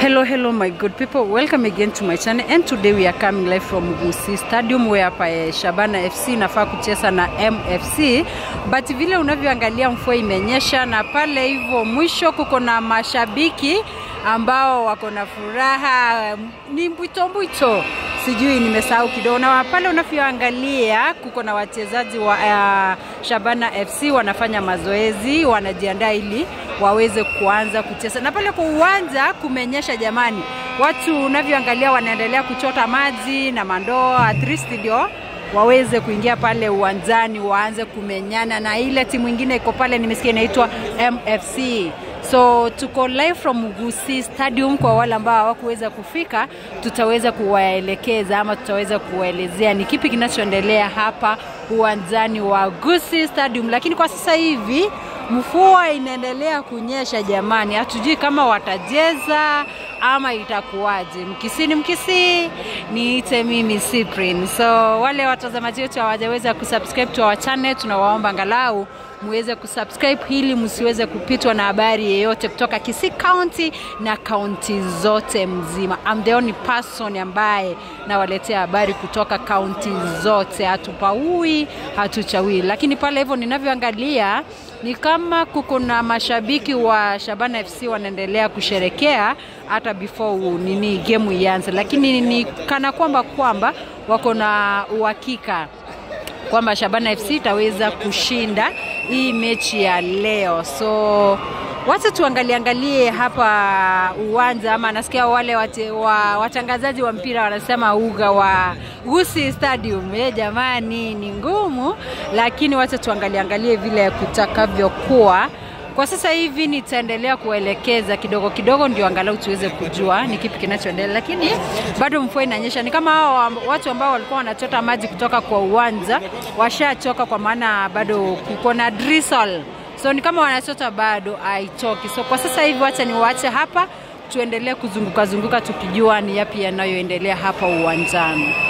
Hello, hello, my good people. Welcome again to my channel. And today we are coming live from Gusii Stadium where hapa eh, Shabana FC inafaa kucheza na MFC, but vile unavyoangalia mvua imenyesha, na pale hivyo mwisho kuko na mashabiki ambao wako na furaha, ni mbwito mbwito, sijui nimesahau kidogo. Na pale unavyoangalia kuko na wachezaji wa uh, Shabana FC wanafanya mazoezi, wanajiandaa ili waweze kuanza kucheza. Na pale kwa uwanja kumenyesha jamani, watu unavyoangalia wanaendelea kuchota maji na mandoo, at least ndio waweze kuingia pale uwanjani waanze kumenyana na ile timu ingine iko pale, nimesikia inaitwa MFC. So tuko live from Gusii Stadium. Kwa wale ambao hawakuweza kufika, tutaweza kuwaelekeza ama tutaweza kuwaelezea ni kipi kinachoendelea hapa uwanjani wa Gusii Stadium, lakini kwa sasa hivi mvua inaendelea kunyesha jamani, hatujui kama watajeza ama itakuwaje. Mkisini mkisii, niite mimi Cyprian. So wale watazamaji wetu hawajaweza kusubscribe to our channel, tunawaomba angalau muweze kusubscribe ili msiweze kupitwa na habari yeyote kutoka Kisii County na kaunti zote mzima. I'm the only person ambaye nawaletea habari kutoka kaunti zote, hatupaui hatuchawi. Lakini pale hivyo ninavyoangalia ni kama kuko na mashabiki wa Shabana FC wanaendelea kusherekea hata before nini game ianze, lakini ni kana kwamba kwamba wako na uhakika kwamba Shabana FC itaweza kushinda hii mechi ya leo. So wacha tuangalie angalie hapa uwanja, ama nasikia wale wate, wa, watangazaji wa mpira wanasema uga wa Gusii Stadium. E, jamani ni ngumu, lakini wacha tuangalie angalie vile kutakavyokuwa. Kwa sasa hivi nitaendelea kuelekeza kidogo kidogo, ndio angalau tuweze kujua ni kipi kinachoendelea, lakini bado mvua inanyesha. Ni kama hao watu ambao walikuwa wanachota maji kutoka kwa uwanja washachoka, kwa maana bado kuko na drizzle, so ni kama wanachota bado haitoki. So kwa sasa hivi wacha niwaache hapa, tuendelee kuzunguka zunguka tukijua ni yapi yanayoendelea hapa uwanjani.